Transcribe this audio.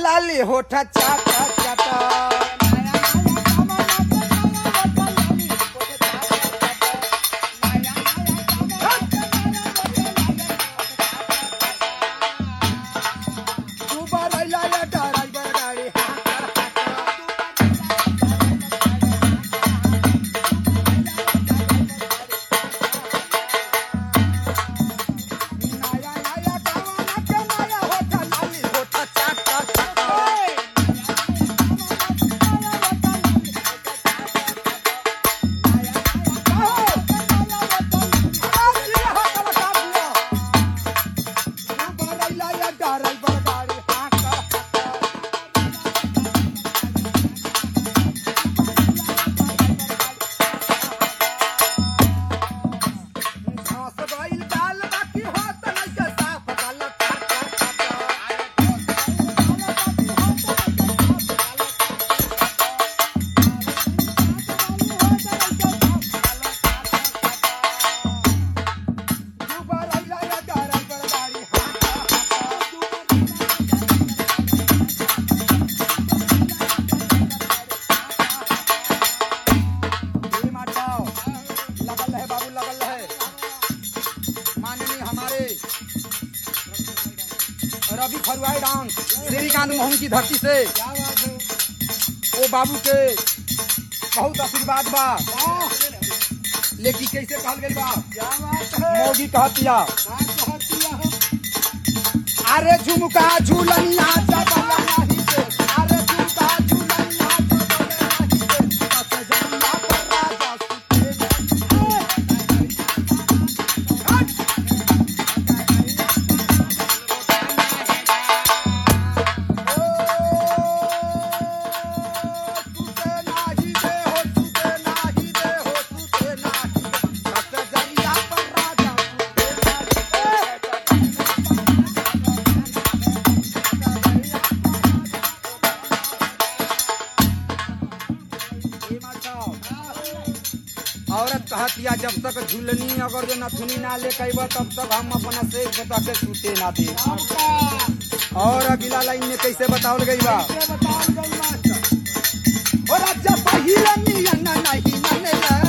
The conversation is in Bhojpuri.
लाली होठ चाटा चाटा तू बरैया या ड्राइवर गाड़ी नया नया गावाना के नया होठ लाली होठ चाटा चाटा लगल है बाबू लगल है माननीय हमारे रवि फरुआई डांस श्रीकांत मोहन की धरती से वो बाबू के बहुत आशीर्वाद बा लेकिन कैसे कहल गई बा मोगी कहतिया अरे झुमका झूलनिया चबला नाही दे अरे झुमका झूलनिया चबला नाही दे कसे जंगा पर राजा सुते सुते नाही दे हो सुते नाही दे हो सुते नाही दे कसे जंगा पर राजा सुते नाही दे ये माता औरत कहतिया जब तक झुलनी अगर जो नथुनी ना ले कैब तब तक हम अपना से बता के सूते ना दे और अगला लाइन में कैसे बतावल गई बा और जब पहिले नियन नहीं मनेला